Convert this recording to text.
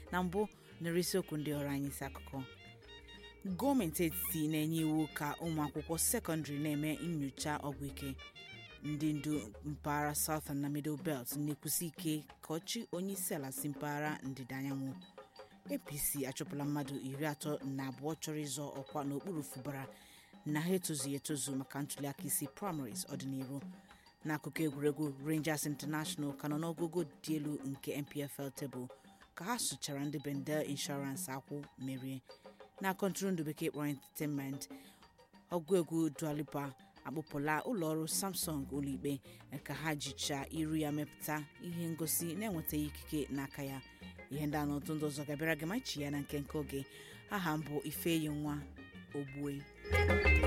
na mbụ nụrụ isiokwu ndị ọrụ anyị isi akụkọ gọọmenti etiti na-enye iwu ka ụmụ akwụkwọ sekọndịrị na-eme nyocha ọgwụ ike ndị ndu mpaghara southern na middle belt na-ekwusi ike ka ọchị onye isi ala si mpaghara ndịda anyanwụ apc achụpụla mmadụ iri atọ na abụọ chọrọ ịzọ ọkwa n'okpuru fụbara na ha etozughị etozu maka ntuliaka isi primaries ọdịnihu n'akụkụ egwuregwu rangers international ka nọ n'ogogo dị elu nke npfl tebụl ka ha sụchara ndị bendel insurance akwụ merie na kọntụrụndụ bekee kpọrọ entertainment ọgụ egwu dualipa akpụpụla ụlọọrụ samsung ụlọikpe ka ha jichaa iru ya mepụta ihe ngosi na-enwetaghị ikike n'aka ya ihe ndị a na ọtụ ndị ọzọ ga-abịara gị ma chi ya na nke nke oge aha mbụ ifeyi nwa ogbue